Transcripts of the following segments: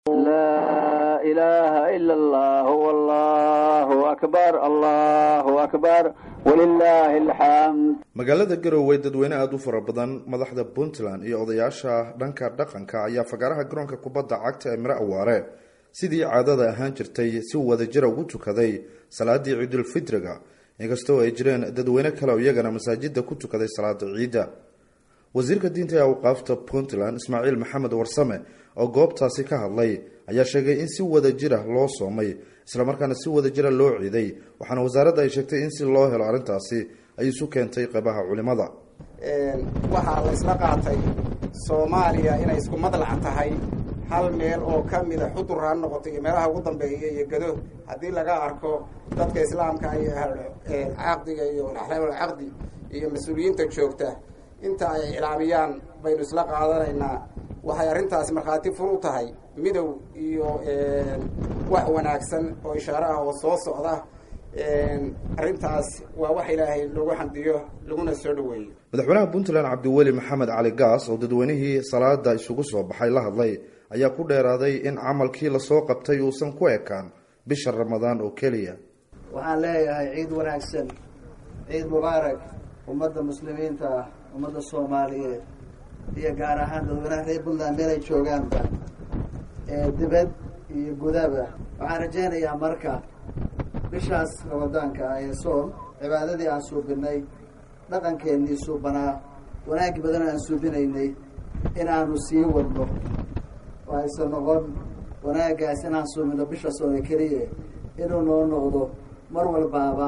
laa ilaaha ila allah wallahu akbar allahu akbar walilaahi alxamd magaalada garowe dadweyne aada u fara badan madaxda puntland iyo odayaasha dhanka dhaqanka ayaa fagaaraha garoonka kubadda cagta ee miro awaare sidii caadada ahaan jirtay si wadajira ugu tukaday salaadii ciidulfitriga inkastoo ay jireen dadweyne kale oo iyagana masaajida ku tukaday salaada ciidda wasiirka diinta ee awqaafta puntland ismaaciil maxamed warsame oo goobtaasi ka hadlay ayaa sheegay in si wada jira loo soomay islamarkaana si wada jira loo ciiday waxaana wasaaradda ay sheegtay in si loo helo arrintaasi ay isu keentay qeybaha culimada waxaa la isla qaatay soomaaliya inay isku madlac tahay hal meel oo ka mida xudur ha noqoto iyo meelaha ugu dambeeya iyo gado haddii laga arko dadka islaamka iyo caqdiga iyo axlaamul caqdi iyo mas-uuliyiinta joogta inta ay iclaamiyaan baynu isla qaadanaynaa waxay arrintaasi markhaati fur u tahay midow iyo wax wanaagsan oo ishaare ah oo soo socda arrintaas waa wax ilaahay lagu xamdiyo laguna soo dhaweeyo madaxweynaha puntland cabdiweli maxamed cali gaas oo dadweynihii salaada isugu soo baxay la hadlay ayaa ku dheeraaday in camalkii lasoo qabtay uusan ku ekaan bisha ramadaan oo keliya waxaan leeyahay ciid wanaagsan ciid mubaarak ummadda muslimiinta ah ummadda soomaaliyeed iyo gaar ahaan dadweynaha reer puntland meelay joogaanba ee dibad iyo gudaba waxaan rajaynayaa marka bishaas ramadaanka ah ee soom cibaadadii aan suubinay dhaqankeennii suubanaa wanaagi badan aan suubinaynay in aanu sii wadno oo aysan noqon wanaagaas inaan suubino bisha soome keliya inuu noo noqdo mar walbaaba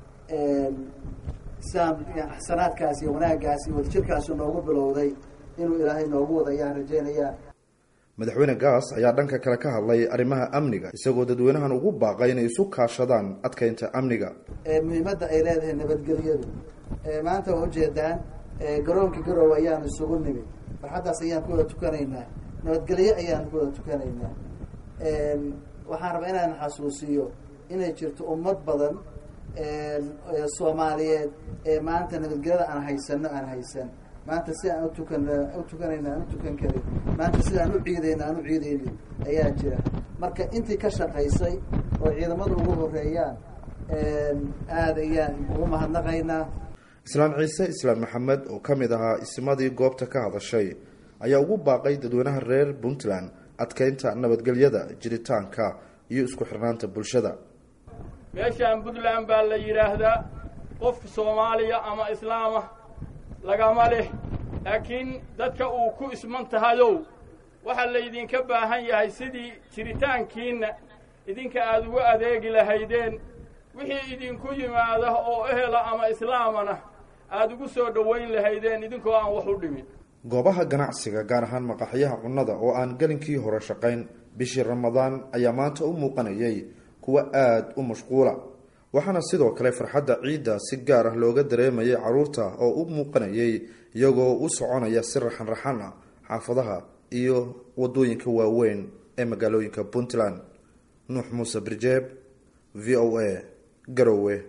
siaan xasanaadkaas iyo wanaaggaas iyo wadajirkaasi noogu bilowday inuu ilaahay noogu wada ayaan rajaynayaa madaxweyne gaas ayaa dhanka kale ka hadlay arrimaha amniga isagoo dadweynahan ugu baaqay inay isu kaashadaan adkeynta amniga muhiimadda ay leedahay nabadgelyadu maanta waa ujeedaan garoonkii garowe ayaan isugu nimid farxaddaas ayaan ku wada tukanaynaa nabadgelyo ayaan ku wada tukanaynaa waxaan rabaa inaan xasuusiyo inay jirto ummad badan soomaaliyeed ee maanta nabadgelyada aan haysano aan haysan maanta si aan utukan u tukanayna aan u tukan karin maanta sidaan u ciidayna aan u ciidaynin ayaa jira marka intii ka shaqaysay oo ciidamada ugu horeeyaan aada ayaan ugu mahadnaqaynaa islaan ciise islaan maxamed oo ka mid ahaa ismadii goobta ka hadashay ayaa ugu baaqay dadweynaha reer puntland adkeynta nabadgelyada jiritaanka iyo isku xirnaanta bulshada meeshaan puntland baa la yidhaahdaa qof soomaaliya ama islaama lagama leh laakiin dadka uu ku isman tahayow waxaa laydinka baahan yahay sidii jiritaankiinna idinka aada ugu adeegi lahaydeen wixii idinku yimaada oo ehela ama islaamana aada ugu soo dhowayn lahaydeen idinkoo aan wax u dhimin goobaha ganacsiga gaar ahaan maqaxyaha cunnada oo aan gelinkii hore shaqayn bishii ramadaan ayaa maanta u muuqanayay kuwa aada u mashquula waxaana sidoo kale farxadda ciidda si gaar ah looga dareemayay carruurta oo u muuqanayay iyagoo u soconaya si raxan raxan ah xaafadaha iyo wadooyinka waaweyn ee magaalooyinka puntland nuux muuse birjeeb v o a garowe